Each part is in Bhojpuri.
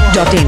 masti.in.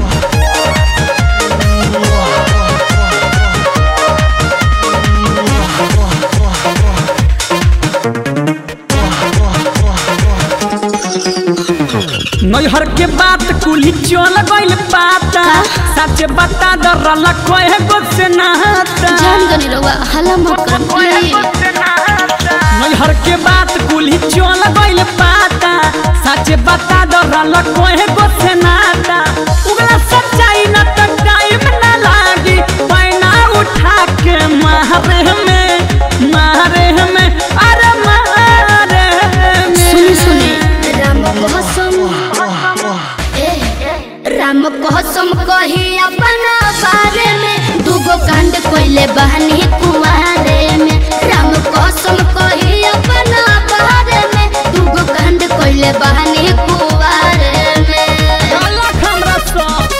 नैहर के बात कुली चल गइल पाता सच बता दरल कोहे गो से नहाता जान गनी रउआ हल्ला मत कर प्लीज नैहर के बात कुली चल गइल पाता सच बता दरल कोहे गो से नहाता उगला सच्चाई न त टाइम न लागी पैना उठा के मारे में मारे में अरे मारे में सुनी सुनी राम कसम ए, राम कसम कही अपना बारे में दूगो कांड कोइले बहनी कुआरे में राम कसम कही अपना बारे में दूगो कांड कोइले बहनी कुआरे में अलग हमरा सब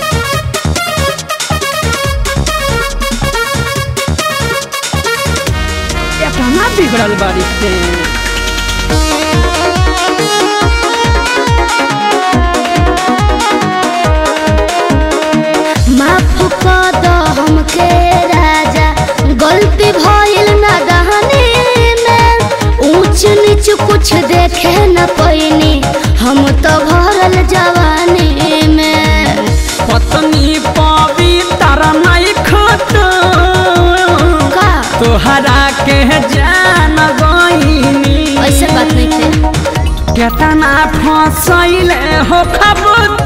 कहाँ बिगड़ल बाड़ी से माफ कर दो हमके राजा गलती भइल ना दहनी में ऊंच नीच कुछ देखे न पैनी हम तो भरल जवानी में पत्नी पवित्र नहीं खत का तोहरा के जान गईनी ऐसे बात नहीं थे केतना फसैले हो खबत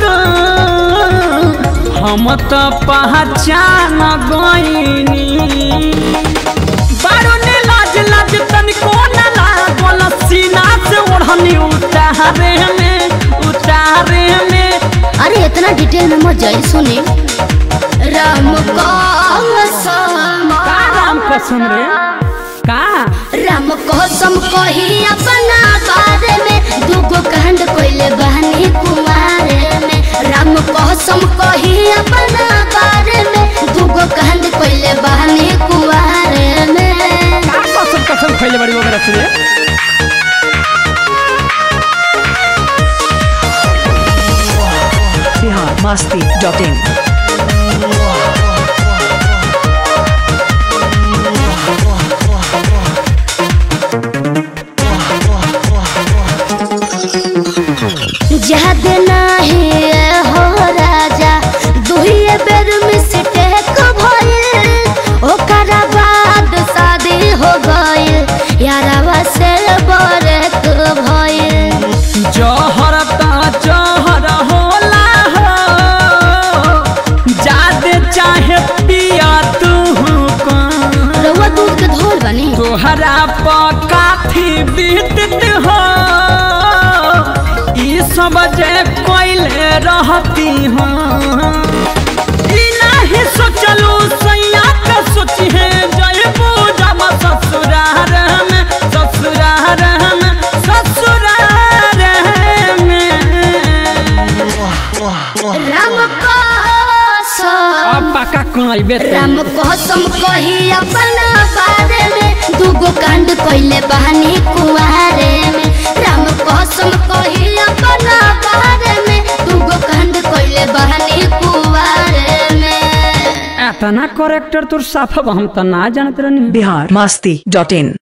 हम तो पहचान गईनी बारू ने लाज लाज तनिको न लागल सीना से ओढ़नी उतारे में उतारे में अरे इतना डिटेल में मत जाई सुनी राम कसम का राम कसम रे का राम कसम कही अपना बारे में दूगो कांड कोइले बहनी कुमारे में राम कसम कही अपना बारे में दूगो कांड कोइले बहनी कुमारे में का कसम कसम खैले बड़ी वगैरह से रे Bihar masti.in. याद नाही हो राजा दुहिए बेर मिस्टेक भइल ओकरा बाद शादी हो गइल यारवा से बरक भइल जहर ता जहर होला हो जादे चाहे पिया तू कौन रउआ दूध के धोल बनी तोहरा पकाथी बीतत हो ई सब जे कोइले रहती हो ई नाही सोचलू सैया के सोची है जय पूजा में ससुरार में ससुरार में ससुरार में राम कसम अब पका कइबे राम कसम कही अपना बारे में दूगो कांड कोइले बहनी कुआरे में राम कसम कही अपना बारे में दूगो कांड कोइले बहनी कुआरे में एतना करेक्टर तोर साफ हम त ना जानत रहनी Bihar masti.in.